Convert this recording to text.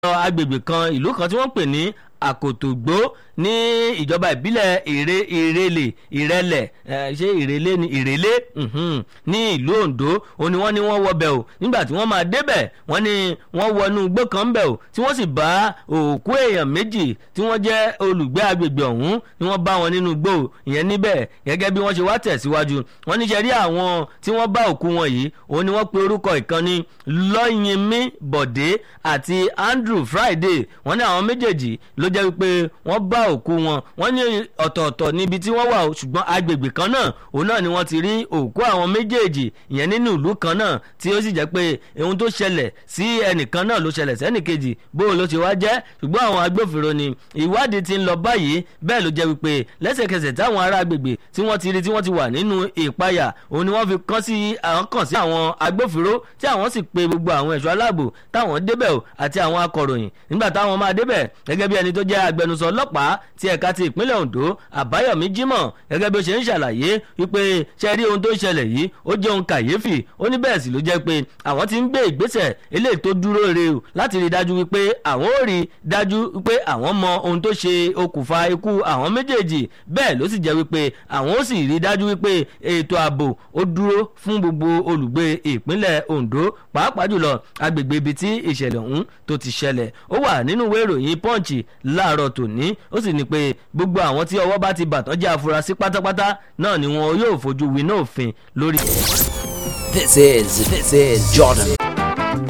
agbègbè kan ìlú kan tí wọ́n pè ní àkòtògbó ní ìjọba ìbílẹ̀ ìrè ìrèlè ìrẹlẹ̀ ṣé ìrèlè ni ìrèlè ní ìlú Ondo ó ní wọ́n ní wọ́n wọbẹ̀ o nígbà tí wọ́n máa débẹ̀ wọ́n ní wọ́n wọnú igbó kan bẹ̀ o tí wọ́n sì bá òkú èèyàn méjì tí wọ́n jẹ́ olùgbé agbègbè ọ̀hún ni wọ́n bá wọn nínú igbó ìyẹn níbẹ̀ gẹ́gẹ́ bí wọ́n ṣe wá tẹ̀síwájú wọ́n ní ṣe rí àwọn tí wọ́n bá òkú wọn yìí òun ni wọ́n pe orúkọ ìkànnì lọ́yìnmí bọ̀dé àti Andrew Friday wọ́n ní àwọn méjèèjì ló jẹ́ wípé wọ́n bá òkú wọn wọ́n ní ọ̀tọ̀ọ̀tọ̀ níbi tí wọ́n wà o ṣùgbọ́n agbègbè kan náà òun náà ni wọ́n ti rí òkú àwọn méjèèjì ìyẹn nínú ìlú kan náà tí ó sì jẹ́ pé ohun tó ṣẹlẹ̀ sí ẹnìkan náà ló ṣẹlẹ̀ sẹ́nìkejì bóun ló ṣe wá jẹ́ ṣùgbọ́n àwọn agbófinró ni ìwádìí ti ń lọ báyìí bẹ́ẹ̀ ló jẹ́ wípé lẹ́sẹ̀kẹsẹ̀ táwọn ará agbègbè tí wọ́n ti rí tí wọ́n ti wà nínú ìpayà òun ni wọ́n fi kàn sí àwọn kàn sí àwọn agbófinró tí àwọn sì pe gbogbo àwọn ẹ̀ṣọ́ aláàbò táwọn débẹ̀ o àti àwọn akọ̀ròyìn nígbà táwọn máa débẹ̀ gẹ́gẹ́ bí ẹni tó jẹ́ agbẹnusọ ọlọ́pàá ti ẹ̀ka ti ìpínlẹ̀ Ondo Àbáyọ̀mí Jímọ̀ gẹ́gẹ́ bí ó ṣe ń ṣàlàyé wípé ṣe rí ohun tó ń ṣẹlẹ̀ yìí ó jẹ́ ohun kàyéfì ó ní bẹ́ẹ̀ sì ló jẹ́ pé àwọn ti ń gbé ìgbésẹ̀ eléyìí tó dúró re o láti rí dájú wípé àwọn ò rí dájú wípé àwọn mọ ohun tó ṣe okùnfà ikú àwọn méjèèjì bẹ́ẹ̀ ló sì jẹ́ wípé àwọn ó sì rí dájú wípé ètò ààbò ó dúró fún gbogbo olùgbé ìpínlẹ̀ Ondo pàápàá jùlọ agbègbè ibi tí ìṣẹ̀lẹ̀ ọ̀hún tó ti ṣẹlẹ̀ ó wà nínú ìwé ìròyìn Punch láàárọ̀ tòní ó sì ní pé gbogbo àwọn tí ọwọ́ bá ti bàtán jẹ́ afurasí pátápátá náà ni wọn yóò fojú winá òfin lórí. This is this is Jordan